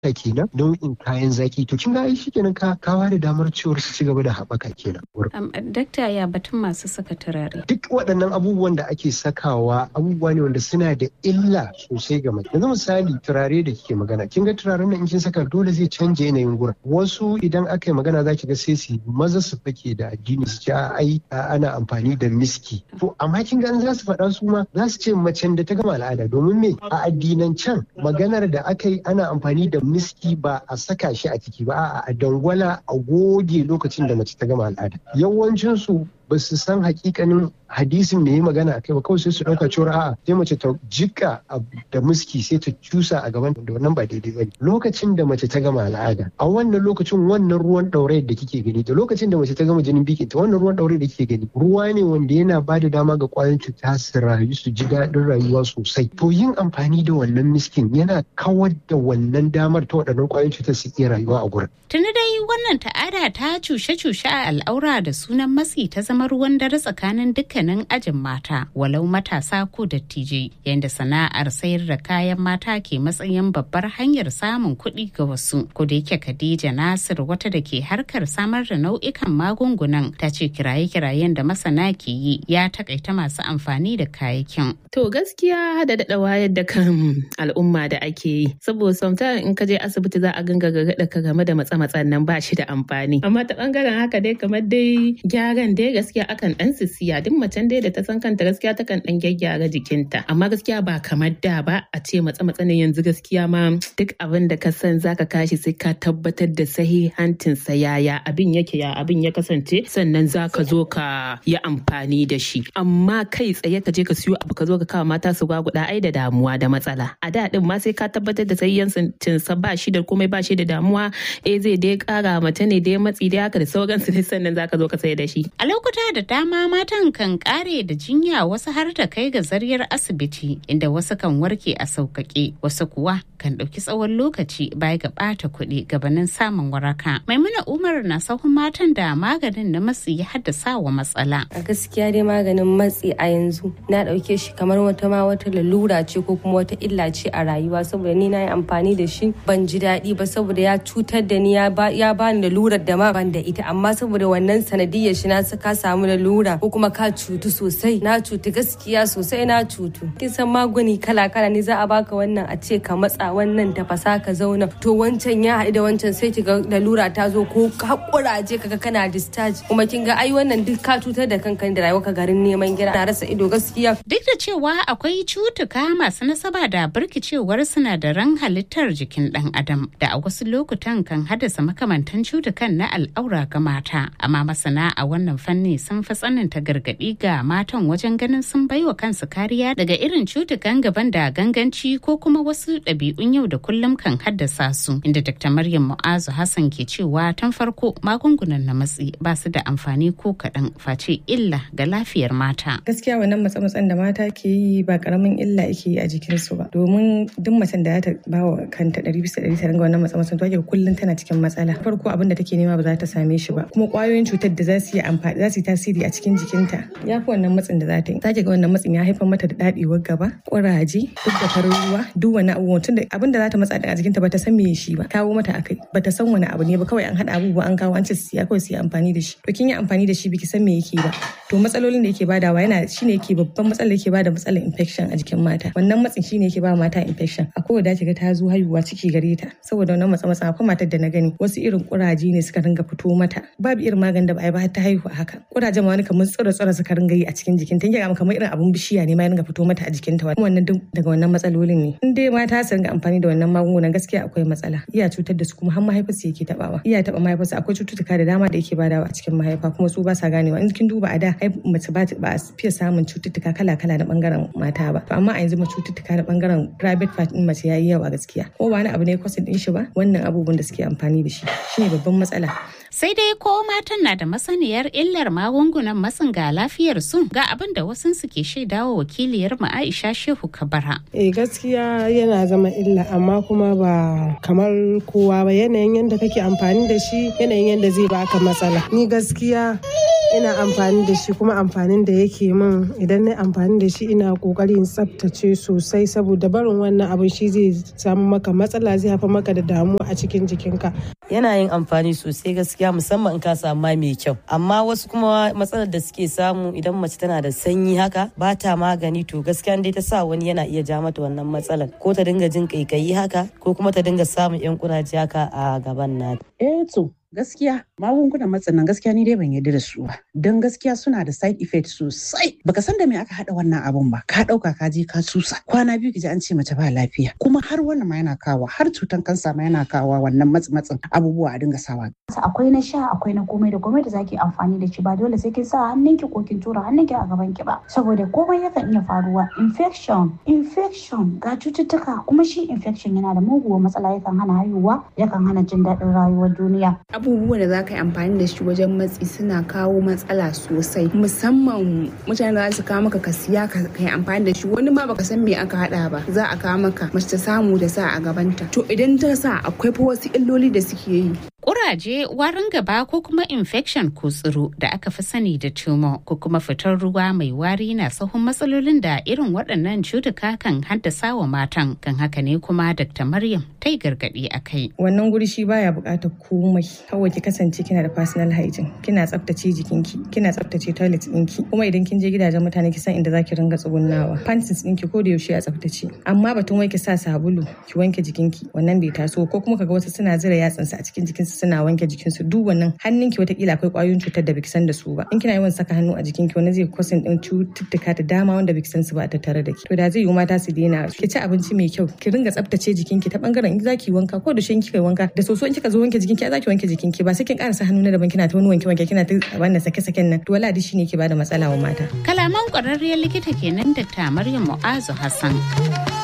kenan nau'in kayan zaki to kin ga ai shikenan ka kawa da damar cewar su ci gaba da haɓaka kenan. Dakta ya batun masu saka turare. Duk waɗannan abubuwan da ake sakawa abubuwa ne wanda suna da illa sosai ga mace. Yanzu misali turare da kike magana kin ga turaren nan in kin saka dole zai canja yanayin gurin. Wasu idan aka yi magana za ki ga sai su maza su fake da addini su ce ai ana amfani da miski. To amma kin ga an za su faɗa su ma za su ce macen da ta gama al'ada domin me a addinan can maganar da aka yi ana amfani da miski ba a saka shi a ciki ba a dangwala a goge lokacin da mace ta gama al'ada yawancinsu ba su san hakikanin hadisin da yi magana akai ba kawai sai su dauka cewa a'a sai mace ta jika da muski sai ta cusa a gaban da wannan ba daidai bane lokacin da mace ta gama al'ada a wannan lokacin wannan ruwan ɗaure da kike gani da lokacin da mace ta gama jinin biki ta wannan ruwan ɗaure da kike gani ruwa ne wanda yana ba da dama ga kwayoyin cuta su rayu su ji daɗin rayuwa sosai to yin amfani da wannan miskin yana kawar da wannan damar ta waɗannan kwayoyin cutar su iya rayuwa a gurin. Tuni dai wannan ta'ada ta cushe-cushe a al'aura da sunan matsi ta zama ruwan dare tsakanin dukkanin ajin mata walau matasa ko dattijai yadda sana'ar sayar da kayan mata ke matsayin babbar hanyar samun kuɗi ga wasu. Ko da yake Khadija Nasir wata da ke harkar samar da nau'ikan magungunan ta ce kiraye-kirayen da masana ke yi ya takaita masu amfani da kayakin. To gaskiya da daɗa wayar da kan al'umma da ake yi saboda sometimes in ka je asibiti za a ganga ga ka game da matsa-matsan nan ba shi da amfani. Amma ta bangaren haka dai kamar dai gyaran dai gaskiya akan dan sisiya duk macen dai da ta san kanta gaskiya takan dan gyaggyara jikinta amma gaskiya ba kamar da ba a ce matsa matsa ne yanzu gaskiya ma duk abin da ka san zaka kashi sai ka tabbatar da sahihancin sa yaya abin yake ya abin ya kasance sannan zaka zo ka yi amfani da shi amma kai tsaye ka je ka siyo abu ka zo ka kawo mata su gwaguda ai da damuwa da matsala a da din ma sai ka tabbatar da sahihancin sa ba shi da komai ba shi da damuwa eh zai dai kara mace ne dai matsi dai haka da sauransu ne sannan zaka zo ka sai da shi a lokuta da dama matan kan kare da jinya wasu har ta kai ga zaryar asibiti inda wasu kan warke a sauƙaƙe wasu kuwa kan ɗauki tsawon lokaci baya ga ɓata kuɗi gabanin samun waraka maimuna umar na sahun matan da maganin na matsi ya haddasa wa matsala a gaskiya dai maganin matsi a yanzu na ɗauke shi kamar wata ma wata lalura ce ko kuma wata illa ce a rayuwa saboda ni na yi amfani da shi ban ji daɗi ba saboda ya cutar da ni ya bani lalurar da ma ban da ita amma saboda wannan sanadiyar shi na ka samu lalura ko kuma ka cutu sosai na cutu gaskiya sosai na cutu kin san magani kala kala ne za a baka wannan a ce ka matsa wannan tafasa ka zauna to wancan ya haɗu da wancan sai ki ga lalura ta zo ko hakuraje kaga kana discharge kuma kin ga ai wannan duk ka cutar da kanka da rayuwa ka garin neman gira na rasa ido gaskiya duk da cewa akwai cutuka masu nasaba da birkicewar sinadaran halittar jikin dan adam da a wasu lokutan kan haddasa makamantan cutukan na al'aura ga mata amma masana a wannan fanni sun fi tsananta gargaɗi ga matan wajen ganin sun baiwa kansu kariya daga irin cutukan gaban da ganganci ko kuma wasu ɗabi'un yau da kullum kan haddasa su inda dr maryam mu'azu hassan ke cewa tun farko magungunan na matsi ba su da amfani ko kaɗan face illa ga lafiyar mata gaskiya wannan matsa-matsan da mata ke yi ba karamin illa yake yi a jikinsu ba domin duk macen da ta ba wa kanta ɗari bisa ɗari ta ringa wannan matsa-matsan to ake kullum tana cikin matsala farko abin da take nema ba za ta same shi ba kuma kwayoyin cutar da za su yi amfani za su yi tasiri a cikin jikinta ya fi wannan matsin da za ta yi za ga wannan matsin ya haifar mata da dadewar gaba kuraje duk da farin ruwa duk wani abubuwa tun da abin da za ta matsa a jikinta ba ta san me shi ba kawo mata akai ba ta san wani abu ne ba kawai an haɗa abubuwa an kawo an ce su ya kawai su yi amfani da shi to kin yi amfani da shi biki san me yake ba to matsalolin da yake badawa yana shine yake babban matsalar yake bada matsalar infection a jikin mata wannan matsin shine yake ba mata infection a kowa da ga ta zo haihuwa ciki gare ta saboda wannan matsa matsa akwai matar da na gani wasu irin kuraje ne suka ringa fito mata babu irin maganin da ba a yi ba ta haihu a haka kurajen ma wani kamar tsira tsira suka ringa yi a cikin jikin ta ga kamar irin abun bishiya ne ma ya ringa fito mata a jikin ta wannan duk daga wannan matsalolin ne in dai mata su ringa amfani da wannan magungunan gaskiya akwai matsala iya cutar da su kuma har mahaifa su yake tabawa iya taba mahaifa su akwai cututtuka da dama da yake badawa a cikin mahaifa kuma su ba sa ganewa in kin duba a da ai mace ba a fiye samun cututtuka kala kala na bangaren mata ba to amma a yanzu ma cututtuka na bangaren private part din mace yayi yawa gaskiya ko ba wani abu ne kwasin din shi ba wannan abubuwan da suke amfani da shi shine babban matsala Sai dai ko matan na da masaniyar illar magungunan matsin ga lafiyar su ga abin da wasu suke shaidawa wakiliyar mu Aisha Shehu Kabara. Eh gaskiya yana zama illa amma kuma ba kamar kowa ba yanayin yadda kake amfani da shi yanayin yadda zai baka matsala. Ni gaskiya ina amfani da shi kuma amfanin da yake min idan na amfani da shi ina kokarin tsaftace sosai saboda barin wannan abin shi zai samu maka matsala zai haifar maka da damuwa a cikin jikinka. Yana yin amfani sosai gaskiya musamman in ka samu mai kyau amma wasu kuma matsalar da suke samu idan mace tana da sanyi haka ba ta magani to gaskiya dai ta sa wani yana iya ja mata wannan matsalar ko ta dinga jin kaikayi haka ko kuma ta dinga samun yan kuraje haka a gaban nata. Eh to gaskiya magungunan matsin nan gaskiya ni dai ban yarda da su ba don gaskiya suna da side effect sosai baka san da me aka hada wannan abun ba ka dauka ka je ka susa kwana biyu kiji an ce mace ba lafiya kuma har wannan ma yana kawo har cutan kansa ma yana kawo wannan matsi matsin abubuwa a dinga sawa akwai na sha akwai na komai da komai da zaki amfani da shi ba dole sai kin sa hannunki ko kin tura hannunki a gaban ki ba saboda komai yakan iya faruwa infection infection ga cututtuka kuma shi infection yana da muguwar matsala yakan hana haihuwa yakan hana jin daɗin rayuwar duniya abubuwan da za ka yi amfani da shi wajen matsi suna kawo matsala sosai musamman mutane za su kawo maka ka siya ka yi amfani da shi wani ma baka san me aka hada ba za a kawo maka mace ta samu da sa a gabanta to idan ta sa akwai fa wasu illoli da suke yi Kuraje, warin gaba ko kuma infection ko tsiro da aka fi sani da tumor ko kuma fitar ruwa mai wari na sahun matsalolin da irin waɗannan cutuka kan haddasa wa matan kan haka ne kuma Dr. Maryam ta yi gargaɗi a kai. Wannan guri shi baya buƙatar komai kawai ki kasance kina da personal hygiene kina tsaftace jikinki kina tsaftace toilet ɗinki kuma idan kin je gidajen mutane ki san inda zaki ringa tsugunnawa panties ɗinki ko da yaushe a tsaftace amma batun wai ki sa sabulu ki wanke jikinki wannan bai taso ko kuma kaga wasu suna zira yatsansu a cikin jikinsu suna wanke jikinsu duk wannan hannunki watakila akwai kwayoyin cutar da baki san da su ba in kina yawan saka hannu a jikinki wani zai kosin din cututtuka da dama wanda baki san su ba a tattare da ki to da zai yi mata su daina ki ci abinci mai kyau ki ringa tsaftace jikinki ta bangaren in zaki wanka ko da shin kika wanka da soso in kika zo wanke jikinki zaki wanke jikinki ba sai kin karasa hannu na daban kina ta wani wanke wanke kina ta wannan sake saken nan to wala shine ke bada matsala wa mata kalaman kwararriyar likita kenan Dr. Maryam Mu'azu Hassan